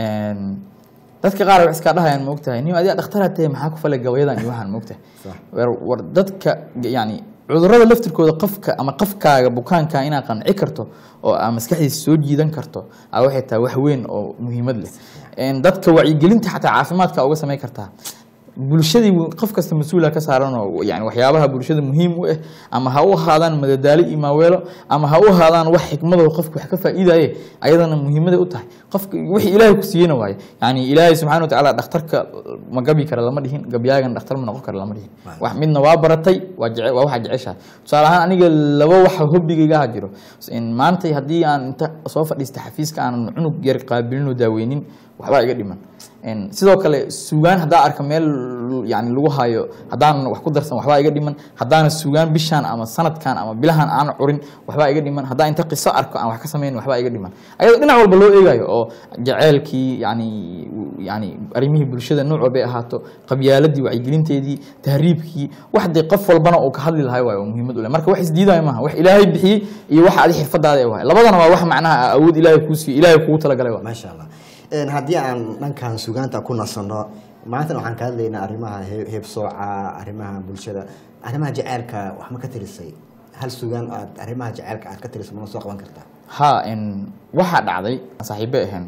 En, dadka qaar wax iska dhahayaan maogtahay nin adiga dhakhtaraa tahay maxaa ku falay gabayadan iyo waxaan maogtahay Sax. war war dadka yani cudurrada laftirkooda qofka ama qofkaaga bukaanka inaad qanci karto oo aa maskaxdiisa soo jiidan karto aa waxay tahay wax weyn oo muhiimad leh En, dadka wacyigelinta xataa caafimaadka uga samayn kartaa bulshadii wu- qof kasta mas-uula ka saaran oo yani waxyaabaha bulshada muhiim u ah ama ha u ahaadaan madadaalo iyo maaweelo ama ha u ahaadaan wax xikmado qofka wax ka faa'iidaye ayadana muhiimaday u tahay qofka wixii ilaahay ku siiyena waaye yani ilaahay subxaana wa tacaala dhakhtarka ma gabi kara lama dhihin gabyaagan dhakhtar ma noqon kara lama dhihin wax midna waa baratay waa jece waa waxaa jeceshahay tusaale ahaan aniga laba waxa hobbigayga ha jiro In maanta haddii aan inta soo fadhiista xafiiska aanan cunug yar qaabilin oo daaweynin waxbaa iga dhiman En sidoo kale sugaan haddaa arka meel yani lagu hayo haddaan wax ku darsan waxbaa iga dhiman haddaana sugaan bishaan ama sanadkan ama bilahan aan curin waxbaa iga dhiman haddaan inta qiso arko aan wax ka samayn waxbaa iga dhiman ayadoo dhinac walba loo eegayo oo jaceylkii yani yani arrimihii bulshada nooc walbay ahaato qabyaaladii wacyigelinteedii tahriibkii wax dee qof walbana uu ka hadli lahay waayo oo muhiimad u leh marka wax isdiidayo maaha wax ilaahay bixiyey iyo wax adi xirfadaada ay wahay labadana waa wax macnaha awood ilaahay kuu siiyey ilaahay kugu talagalay waa maasha allah Een, haddii aan dhankan sugaanta ku nasanno maantana waxaan ka hadlaynaa arrimaha he- heebsooca arrimaha bulshada arrimaha jaceylka wax ma ka tirisay hal sugaan aad arrimaha jaceylka aad ka tirisay mana soo qaban kartaa ha n waxaa dhacday saaxiibe ahayn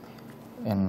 n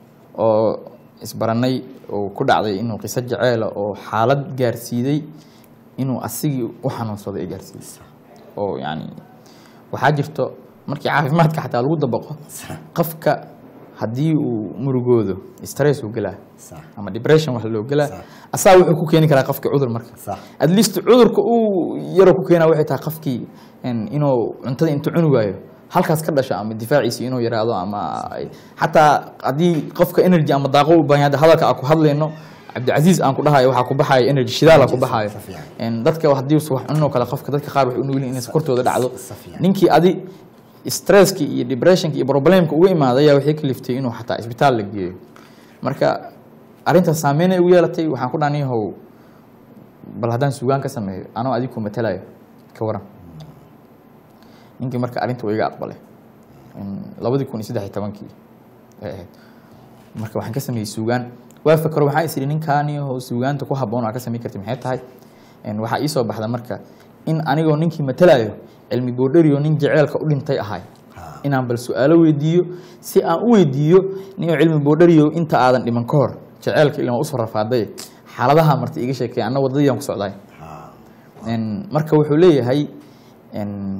oo isbaranay oo ku dhacday inuu qiso jaceela oo xaalad gaarsiiday inuu asigii u xanuunsado ay gaarsiisay oo yani waxaa jirto markii caafimaadka xataa lagu dabaqo qofka haddii uu murugoodo stress uu gelaa sax ama depression wax loo gelaa Sax. asaa wuxuu ku keeni karaa qofkii cudur marka sax at least cudurka uu yaro ku keenaa waxay tahay qofkii in- inuu cuntada intuu cuni waayo halkaas ka dhasho ama difaaciisi inuu yaraado ama ay- xataa haddii qofka energy ama daaqo u baahan yahay hadalka aan ku hadlayno cabdicasiis aan ku dhahayo waxaa ku baxayo energy shidaala ku baxayo Si fiican. En dadka haddii uu wax cunin oo kale qofka dadka qaar waxay u nugul yihiin in sokortooda dhacdo si fiican. ninkii adi stresski iyo depressionki iyo problemka uga imaaday ayaa waxay kaliftay inuu xataa isbitaal la geeyo marka arrintaas saameyn ay ugu yeelatay waxaan ku dhahan yahow bal haddaan sugaan ka sameeyo anoo adigu matalayo ka waran ninkii marka arrinta waa iga aqbalay labadii kun iyo saddex iyo tobankii ay ahayd marka waxaan ka sameeyey suugaan waa fakaro waxaa is idhi ninkaani oo suugaanta ku habboon aa ka samayn karti maxay tahay En waxaa ii soo baxda marka in anigoo ninkii matalayo cilmi boodhariyo nin jaceelka u dhintay ahay Ha. inaan bal su-aalo weydiiyo si aan u weydiiyo ninoo cilmi boodhariyo inta aadan dhiman ka hor jaceelka ilan waa usoo rafaaday xaaladaha marta iga sheekay anna wadadii ku socday ha En marka wuxuu leeyahay en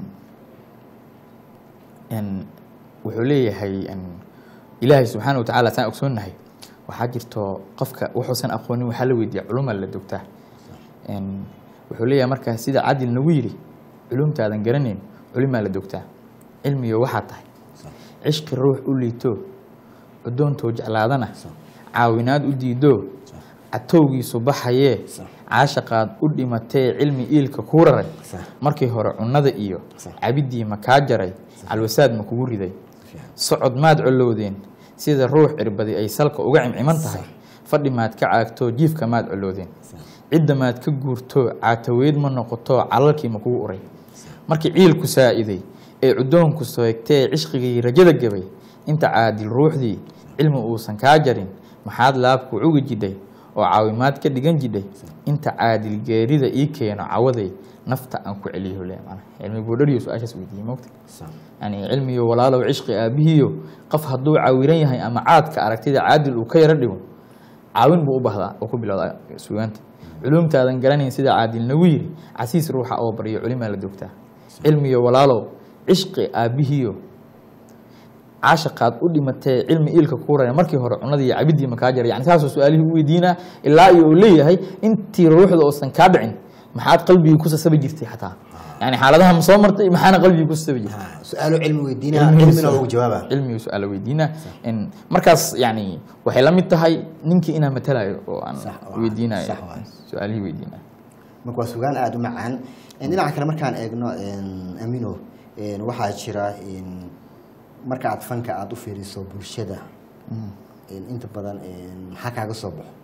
en wuxuu leeyahay en ilaahay subxaana wa tacaala saan ogsoonnahay waxaa jirto qofka wuxuusan aqoonin waxaa la weydiiya culumaa la dogtaa En wuxuu leeyahay marka sida cadil nagu yidhi culumtaadan garanayn culimaa la dogtaa cilmiyo waxaa tahay cishqi ruux u liito cudoontoo jeclaadana caawinaad u diido catowgiisu baxayee Sax. caashaqaad u dhimatee cilmi iilka kuu raray Sax. markii hore cunnada iyo Sax. cabidii ma kaa jaray calwasaad ma kugu riday fiican. socod maad colowdeen sida ruux cirbadi ay salka uga cimciman tahay fadhi maad ka caagtoo jiifka maad coloodeen cidda maad ka guurto caataweyd ma noqoto calalkii ma kugu uray markii ciilku saa'iday ee cudoonku soegtee cishqigii rajada gabay inta caadil ruuxdii cilmi uusan kaa jarin maxaad laabku cugi jidhay oo caawimaad ka dhigan jidhay inta caadil geerida ii keeno cawaday nafta aan ku celiyo le macnaha cilmi boodhariyo su-aashaas weydiiyey mogta sax yani cilmiyo walaalow cishqi aabihiyo qof hadduu caawiran yahay ama caadka aragtida caadil uu ka yaro dhigo caawin buu u bahdaa oo ku bilowda sugaanta culumtaadan garanayn sida caadil nagu yiri casiis ruuxa oo baryo culimaa la dogtaa cilmiyo walaalow cishqi aabihiyo caashaqaad u dhimatee cilmi iilka kuuraya markii hore cunadii iyo cabidii ma kaa jaray yani saasoo su-aalihii u weydiinaa ilaa iyo uu leeyahay intii ruuxda uusan kaa dhicin maxaad qalbigii ku sasabi jirtay xataa yani xaaladaha ma soo martay maxaana qalbigii ku sasabi jirtay ha su-aalo cilmi weydiinaa cilmina ugu jawaaba cilmiga su-aala weydiina In markaas yani waxay la mid tahay ninkii inaan matalayo oo aan Sax waa- weydiinayo sax waa. su-aalihii weydiinayo marka waa sugaan aada u macaan dhinaca kale markaan eegno amino waxaa jira marka aad fanka aada u fiiriso bulshada inta badan maxaa kaaga soo baxo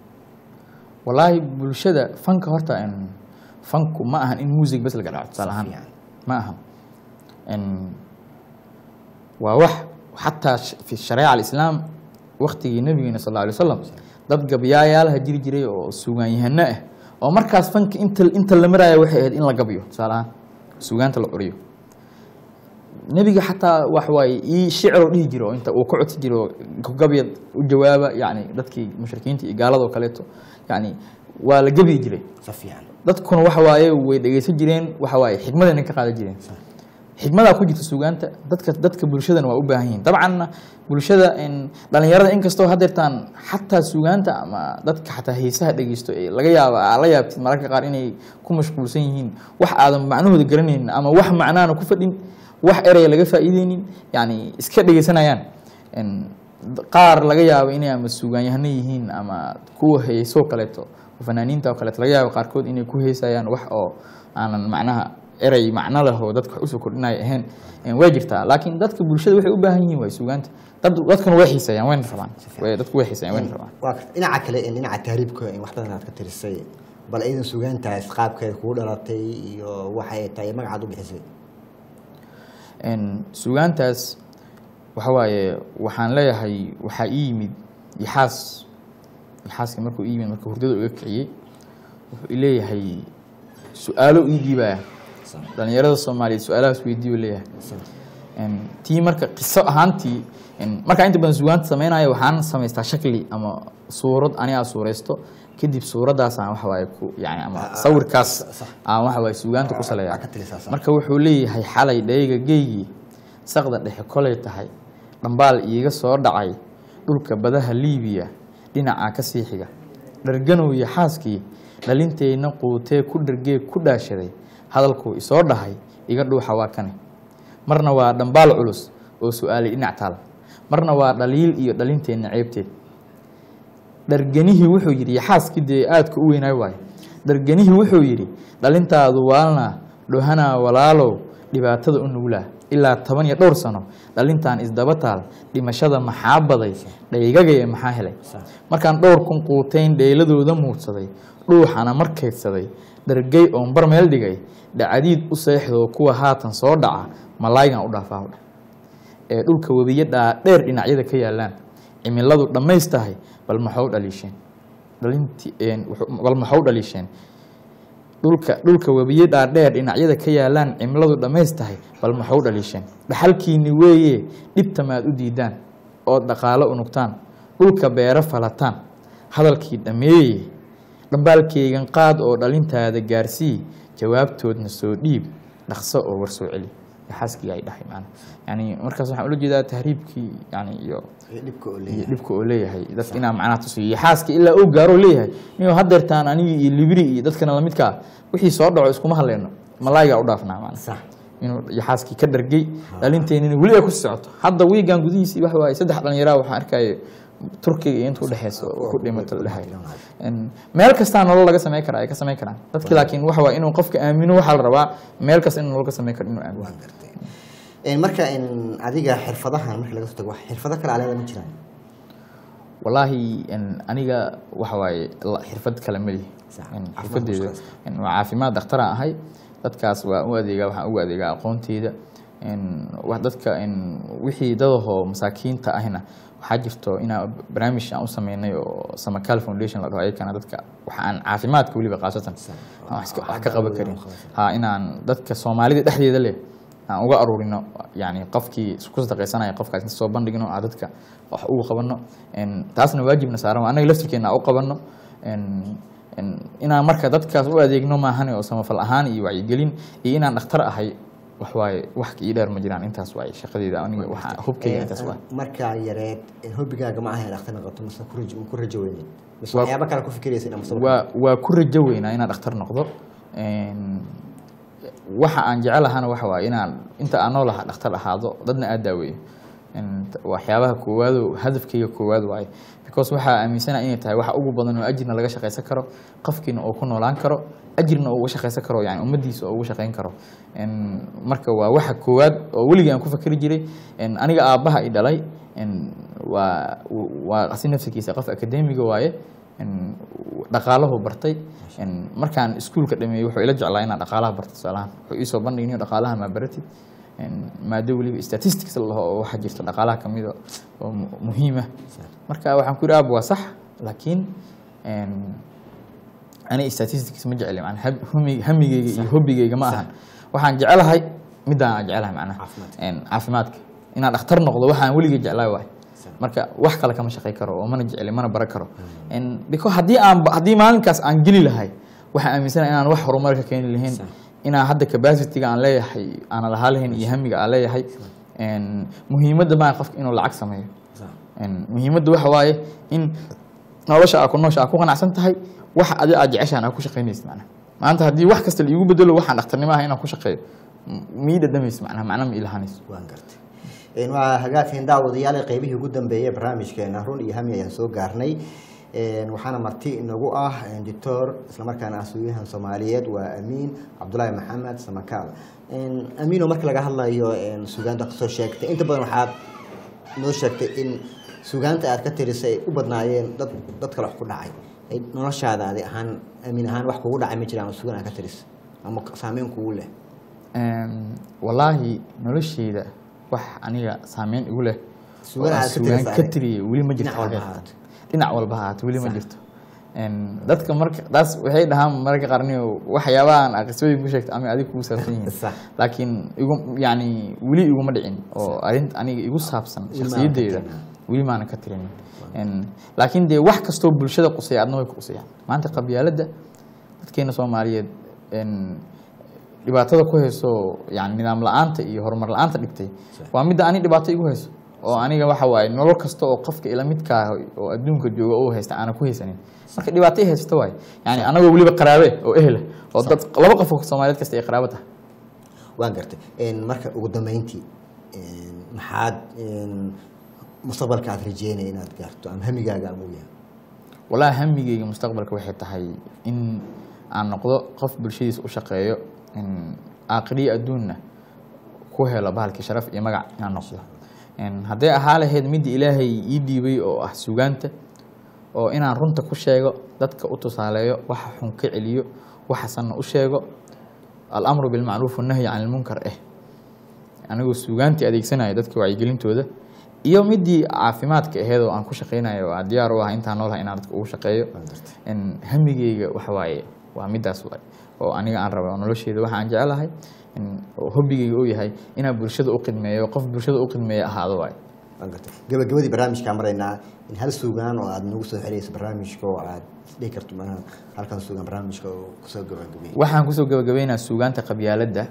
walaahi bulshada fanka horta in fanku ma ahan in music bes laga dhaco tusaale ahaan fiican. ma ahan In waa wax xataa sh- fi shareeca alislaam waktigii nabigeena sal alla alay wasalam dad gabyaayaalaha jiri jiray oo sugaanyahano ah oo markaas fanka inta inta la maraayo waxay ahayd in la gabyo tusaale ahaan sugaanta la curiyo nebiga xataa wax waaye ii shicro dhihi jiro oo inta uu ka codsi jiro gabyad u jawaaba yani dadkii mushrikiinta iyo gaalada oo kaleeto yani waa la gebyi jiray si fiican dadkuna waxa waaye way dhegeysan jireen waxa waaye xikmadayna ka qaadan jireen xikmadaa ku jirta sugaanta dadka dadka bulshadana waa u baahan yihiin dabcanna bulshada in dhalinyarada inkastoo hadeertaan xataa sugaanta ama dadka xataa heesaha dhegeysto ee laga yaaba aa la yaabtid mararka qaar inay ku mashquulsan yihiin wax aadan macnahooda garanaynin ama wax macnaana ku fadhin wax eraya laga faa'iideynin yani iska dhegeysanayaan In qaar laga yaabo inay ama sugaanyahano yihiin ama kuwa heesoo kaleeto fanaaniinta oo kaleeto laga yaabo qaarkood inay ku heesayaan wax oo aanan macnaha erey macno leh oo dadka wax usoo kordhinaya ahayn Eh, way jirtaa laakiin dadka bulshada waxay u baahan yihiin waay sugaanta dad dadkana way xiiseeyaan wayna rabaan Way- dadku way xiiseeyaan wayna rabaan waa karta dhinaca kale dhinaca taariibka wax badan aad ka tirisay bal iidan sugaantaas qaabkeeda kugu dhalatay iyo waxay tahay magacaad u bixisay En sugaantaas waxa waaye waxaan leeyahay waxaa ii yimid yaxaas yaxaaska markuu ii yimid marka hurdada uga kiciyey wuxuu i leeyahay su-aalo ii dhiibaya dhalinyarada soomaaliyeed su-aalahaas weydiiyo leeyahay En tii marka qiso ahaantii en markaa inta badan sugaanta sameynaayo waxaan samaystaa shakli ama suurad anigaa suuraysto kadib suuradaasaan waxa waaye ku yani ama Ah, ah, sawirkaas sax. aan waxa waaye sugaanta ku saleeyaa Aa, ka talisaa, sax. marka wuxuu leeyahay xalay dhayga geygii saqda dhexe kolay tahay dhambaal iiga soo dhacay dhulka badaha liibiya dhinacaa ka sii xiga dharganow iyo xaaskii dhalinteyna quutee ku dhargee ku dhaashaday hadalkuu isoo dhahay iga dhuuxa waa kane marna waa dhambaal culus oo su-aalay dhinac taal marna waa dhaliil iyo dhalinteenna ceebteed dharganihii wuxuu yidhi iyo xaaskii dee aadka u weynaay waayo dharganihii wuxuu yidhi dhalintaadu waalna dhohanaa walaalow dhibaatada u nuglaa ilaa toban iyo dhowr sano dhalintan isdaba taal dhimashada maxaa baday dhaygagaya maxaa helay markaan dhowr kun quutayn dheeladooda muudsaday dhuuxana markaydsaday dhargay oon bar meel dhigay dhacadiid u seexdoo kuwa haatan soo dhaca malaaygan u dhaafaa dha ee dhulka webiyo dhaadheer dhinacyada ka yaalaan cimiladu dhammaystahay bal maxau dhaliisheen dhalinti bal maxau dhaliisheen dhulka dhulka webiyo dhaadheer dhinacyada ka yaalaan cimiladu dhammaystahay bal maxau dhaliisheen dhaxalkiini weeye dhibta maad u diidaan ood dhaqaalo unugtaan dhulka beero falataan hadalkii dhammeeye dhambaalkeygan qaad oo dhalintaada gaarsii jawaabtoodna soo dhiib dhaqso oo war soo celi xaaskii ay dhahay maana yani markaas waxaan ula jeedaa tahriibkii yani iyo dhibka oo iyo leeyahay dhibka oo leeyahay dadka inaa macnaha tusiyo iyo xaaska ilaa uu gaaro leeyahay niyo hadeertaan anigi iyo libri iyo dadkana lamidka ah wixii soo dhaco iskuma hadleyno malaayigaa u dhaafnaa maana sax inuu iyo xaaskii ka dhargay dhalinteennina weli ay ku socoto hadda wiigan gudihiisii waxa waaye saddex dhalinyaraa waxaan arkaya turkiga iyo inta udhexeysa oo ku dhimato la dhahay meel kastaa nolol laga samey karaa ay ka samey karaan dadki laakiin waxa waa inuu qofka aamino waxaa la rabaa meel kasta in nolol ka samey karo inuu aamino waan gartay Een, marka een, adiga xirfadahan marka laga soo tago wax xirfado kale aleeda ma jiraan walaahi en, aniga waxa waaye la- xirfad kale malihi Sax. En, Caafimaad xirfadeeda ku shaqaysta. en, waa caafimaad dhakhtaraan ahay dadkaas waa u adeegaa waxaan ugu adeegaa aqoonteyda En, wax dadka en, wixii dadahoo masaakiinta ahna waxaa jirto inaa barnaamij aan u sameynay oo samakaal foundation la dhaho ayakana dadka waxa aan caafimaadka weliba qaasatan aan wax iska- wax ka qaban karin ha inaan dadka soomaalida dhexdeeda leh aan uga aruurino yani qofkii ku sadaqaysanaya qofkaas inta soo bandhigno aan dadka wax ugu qabano En, taasna waajibna saaran waa anaga laftirkeena aan u qabano En, en, inaan marka dadkaas u adeegno maahane oo samafal ahaan iyo wacyigelin iyo inaan dhakhtar ahay wax waaye wax ii dheer ma jiraan intaas waaye shaqadeeda aniga waxa hubkeyga intaas waaye markaa yareed een, hobigaaga ma aha inaad dhakhtar noqoto mise ku rajo ku rajo weyneed mise Waa- waxyaaba kale ku fikiraysa inaad mustaqbalka waa waa ku rajo weynaa inaan dhakhtar noqdo En, waxa aan jecelahaana waxa waaye inaan inta aan nool ahaa dhakhtar ahaado dadna aad daaweeyo En, t- waxyaabaha koowaado hadafkeyga koowaad waaye because waxaa aaminsana inay tahay waxa ugu badan oo ajirna laga shaqaysan karo qofkiina uu ku noolaan karo ajirna uu uga shaqaysan karo yani ummadiisa oo uga shaqayn karo En, marka waa waxa koowaad oo weligii aan ku fakeri jiray En, aniga aabbaha i dhalay En, waa waa asi nafsikiisa qof akademiga waaye En, dhaqaalahu bartay En, markaan iskuulka dhameeyey wuxuu ila jeclaa inaan dhaqaalaha barto tusaalahaan wuxuu iisoo bandhigniyo dhaqaalaha maa baratid En, maado weliba statistics la dhaho oo waxaa jirta dhaqaalaha kamid a oo mu- muhiima marka waxaan ku yidhi aab waa sax laakiin en, ani statistics ma jecli macnaa hab- humi- hamigeyga iyo hobigeyga ma ahan waxaan jecelahay midaan aan jecelahay macnaha Caafimaadka. En, caafimaadka inaan dhakhtar noqdo waxaan weligay jeclaa waay marka wax kale kama shaqay karo oo mana jecli mana bara karo En, because haddii aan haddii maalinkaas aan geli lahay waxaan aaminsana inaan wax horumar ka keeni lahayn inaan hadda capacity-ga aan leeyahay aanan lahaa lahayn iyo hamiga aan leeyahay En, muhiimadda maa qofka inuu lacag sameeyo Sax. En, muhiimadda waxa waaye in nolosha aa ku noosha aa ku qanacsan tahay wax adi aad jeceshaan aa ku shaqaynaysid macnaha maanta haddii wax kasta la iigu bedelo waxaan dhakhtarnimo ah inaan ku shaqeeyo m- mii dhadhamaysa macnaha macna ma ilahanayso waan gartay Een, waa hagaagteen daawadayaal qeybihii ugu dambeeyay barnaamijkeena run iyo hami ayaan soo gaarnay Een, waxaana marti inagu ah een, doctor islamarkaana ah suugahan soomaaliyeed waa amiin cabdulaahi maxamed samakaal Een, amiino marka laga hadlayo een, suugaanta kasoo sheegtay inta badan waxaad noo sheegtay in suugaanta aad ka tirisay ay u badnaayeen dad dad kale wax ku dhacay Ay noloshaada adi ahaan amiin ahaan wax kugu dhacay ma jiraan oo suugaan aad ka tirisay ama saameyn kugu leh Em, wallaahi nolosheyda wax aniga saameyn igu leh Suugaan oo aan aad ka suugaan tirisa ka adiga? tiriyay weli ma jirto Dhinac walba xaqiiqatan. ha ahaato. dhinac walba ha ahaato weli ma Sax. jirto En, dadka marka taas waxay dhahaan mararka qaarniyo waxyaabahan aa qisooyin ku sheegta ama adiga kugu saabsan yihiin Sax. laakiin igu yani weli iguma dhicin oo arint aniga igu saabsan Weli maanan ka shakhsiyadeyda tirin. weli maanan ka tirin En, laakiin dee wax kastoo bulshada qusaya adna way ku qusayaan maanta qabyaaladda dadkeena soomaaliyeed en, dhibaatada ku hayso yani nidaam la-aanta iyo horumar la-aanta dhigtay waa midda ani dhibaato igu hayso oo aniga waxa waaye nolol kasta oo qofka ila midkaa oo adduunka jooga oo haysta aanan ku haysanin marka dhibaato i haysta waaye yani anagoo weliba qaraabe oo ehla oo dad laba qof oo soomaaliyeed kasta ay qaraabo tahay waan gartay Een, marka ugu dambeyntii een, maxaad een, mustaqbalka aad rajeynaya inaad gaarto ama hamigaaga ama u yahay walaahi hamigeyga mustaqbalka waxay tahay in aan noqdo qof bulshadiisa u shaqeeyo in aakhiriyo adduunna ku helo bahalkii sharaf iyo magac inaan noqdo In hadday ahaa lahayd midda ilaahay ii dhiibay oo ah sugaanta oo inaan runta ku sheego dadka u tusaaleeyo waxa xun ka celiyo waxasanna u sheego alamru bilmacruuf wannahyi can ilmunkar eh anigoo sugaantii adeegsanayo dadka wacyigelintooda iyo midii caafimaadka aheed oo aan ku shaqeynayo oo aan diyaar u ah intaan noolahay inaan dadka ugu shaqeeyo in hamigeyga waxa waaye waa midaas waaye oo aniga aan rabo nolosheeda waxa aan jecelahay in oo hobbigeyga uu yahay inaan bulshada u khidmeeyo qof bulshada u khidmeeya ahaado waaye waan gartay gabagabadii barnaamijkaan maraynaa in hal suugaan oo aad nagu soo xirayso barnaamijka oo aad dhihi karto maaha halkan suugaan barnaamijka oo kusoo gabagabeeyey waxaan kusoo gabagabeynaa suugaanta qabyaaladda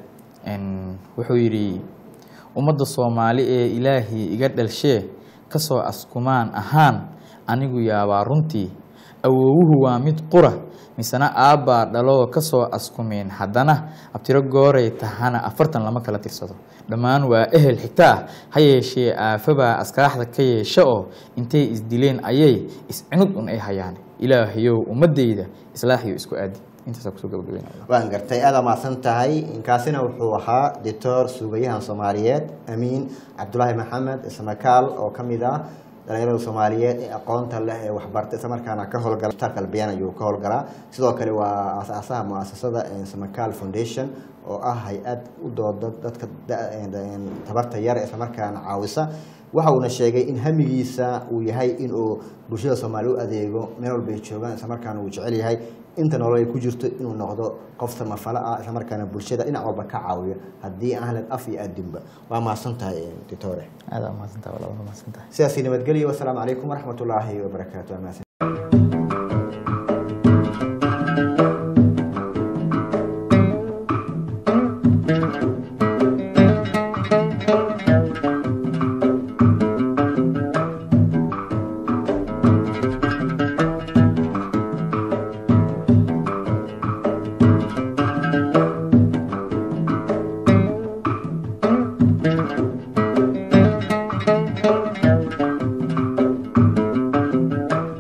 n wuxuu yidhi ummadda soomaali ee ilaahii iga dhalshee kasoo askumaan ahaan anigu yaabaa runtii awoowuhu waa mid qura misena aabbaa dhaloo kasoo askumeen haddana abtiro gooray tahana afartan lama kala tirsado dhammaan waa ehel xitaa ha yeeshee aafabaa askaaxda ka yeesha oo intay isdileen ayay iscinud un ay hayaan ilaahayow ummadeyda islaaxiyo isku aadi intaasaa kusoo gabagabeynaya waan gartay aada mahadsan tahay inkaasina wuxuu ahaa doctor suugayahan soomaaliyeed amiin cabdulaahi maxamed ismakaal oo ka mid ah dhalinyarada soomaaliyeed ee aqoonta leh ee waxbarta islamarkaana ka howlgala kitaabka albiyaan ayuu ka howlgalaa sidoo kale waa aasaasaha muasasada samakaal foundation oo ah hay-ad u dooda dadka da- tabarta yar islamarkaana caawisa waxa uuna sheegay in hamigiisa uu yahay inuu bulshada soomaaliya u adeego meel walba ay joogaan islamarkaana uu jecel yahay inta nolol ay ku jirto inuu noqdo qof samafalo ah islamarkaana bulshada dhinac walba ka caawiyo haddii aan helin af iyo adinba waa mahadsan tahay ditore aada mahadsantaha walaa waa mahadsantahay sidaasi nabadgelyo wasalaamu calaykum waraxmat ullaahi wabarakaatu Waa mahadsan-